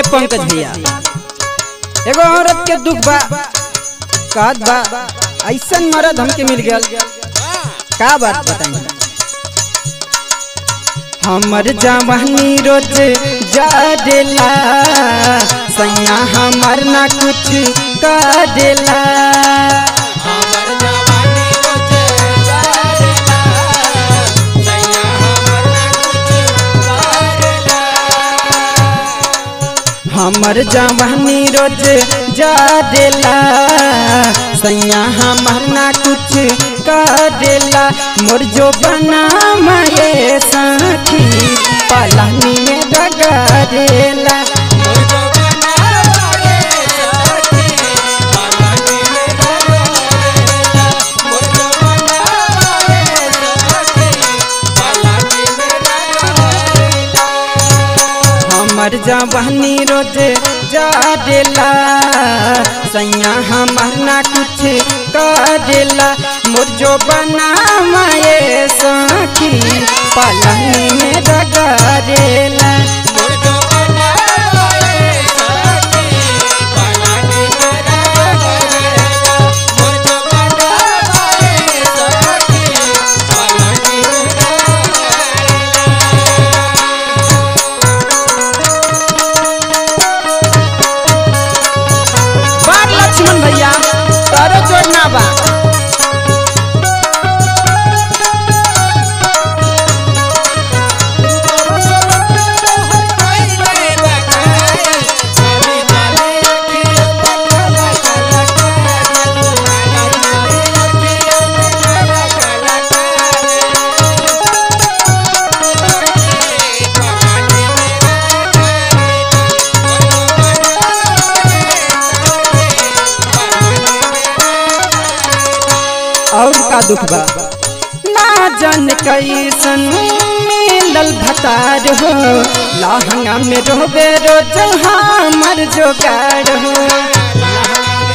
पंकज भैया एगो औरत के दुख बा कहत बा ऐसन मर्द हमके मिल गया का बात बताई हमर जवानी रोज जाडेला सैया हमर ना कुछ करेला हमर जवानी रोज जारेला सैया हमर ना कुछ करेला हमर जवानी रोज जाडेला सैया हमर ना कुछ करेला मोर जो बना माए साथी पलानी में डगरेला मोर जो बनावे सखी पलानी में डगरेला मोर जो बनावे सखी पलानी में डगरेला हमर जवानी रोज जाडेला सैया हमर ना कुछ करेला मोर जो बना माए साथी पलानी में डगरेला मोर जो बनावे सखी पलानी में डगरेला मोर जो बनावे सखी पलानी में डगरेला बार लक्ष्मण भैया तारो जोड़ना बा और का दुख बा ना जान कैसन मिलल भतार हो लहंगा में रोबे रोज हमर जोगाड़ हो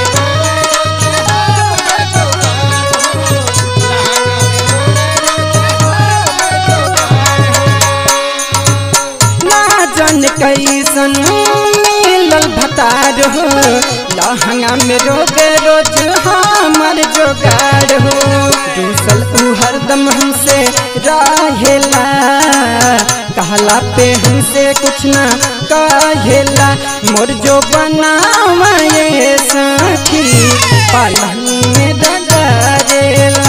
ना जान कैसन मिलल भतार हो लहंगा में रोबे रोज हमर जोगाड़ हो दूसल उ हरदम हमसे रहेला कहला पे हमसे कुछ ना कहेला मोर जो बनावे साथी पालनी में डगरेला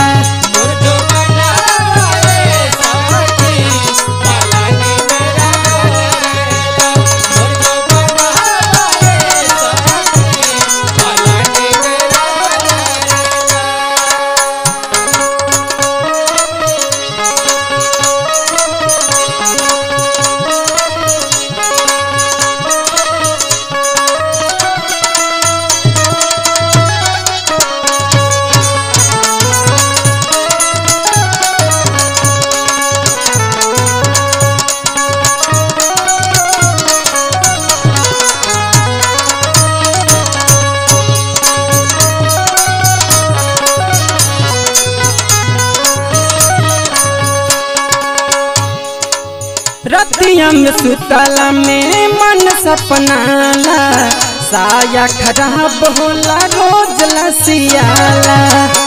रतिया में सुतला में मन सपनाला साया खराब होला रोज लसियाला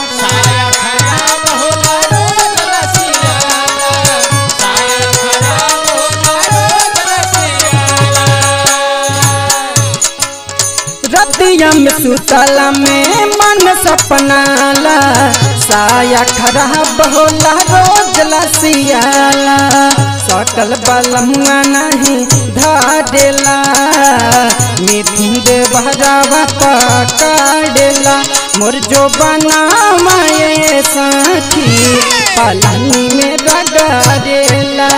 रतिया में सुतला में मन सपनाला साया खराब होला रोज लसियाला सकल बलमुआ नहीं धाडेला मिथुन दे बहरावा पकाडेला मोर जो बनावे साथी पलानी में रगड़ेला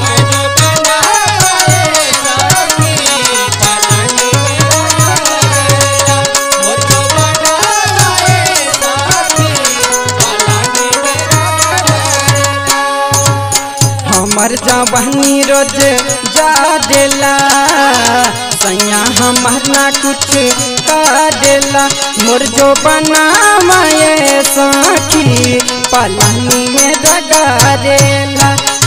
हमर जवानी रोज जाडेला सैया हमर ना कुछ काडेला मोर जो बनावे साथी पलानी में डगरेला